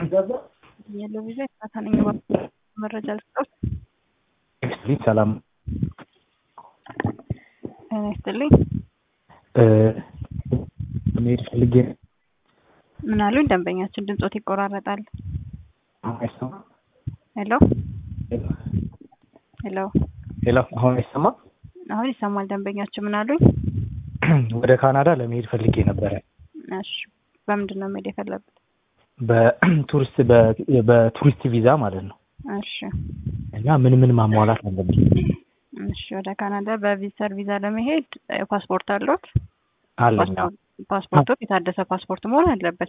ያለው ቪዛ የካታ ነኝ መረጃ ልስጠውት። ሊት ሰላም ጤና ይስጥልኝ። መሄድ ፈልጌ ምን አሉኝ? ደንበኛችን ድምጾት ይቆራረጣል። አይሰማም? ሄሎ ሄሎ፣ ሄሎ፣ አሁን አይሰማም? አሁን ይሰማል። ደንበኛችን ምን አሉኝ? ወደ ካናዳ ለመሄድ ፈልጌ ነበረ። እሺ፣ በምንድን ነው መሄድ የፈለጉት? በቱሪስት በቱሪስት ቪዛ ማለት ነው። እሺ እና ምን ምን ማሟላት አለብኝ? እሺ፣ ወደ ካናዳ በቪዚተር ቪዛ ለመሄድ ፓስፖርት አለዎት? አለኝ። ፓስፖርቱ የታደሰ ፓስፖርት መሆን አለበት።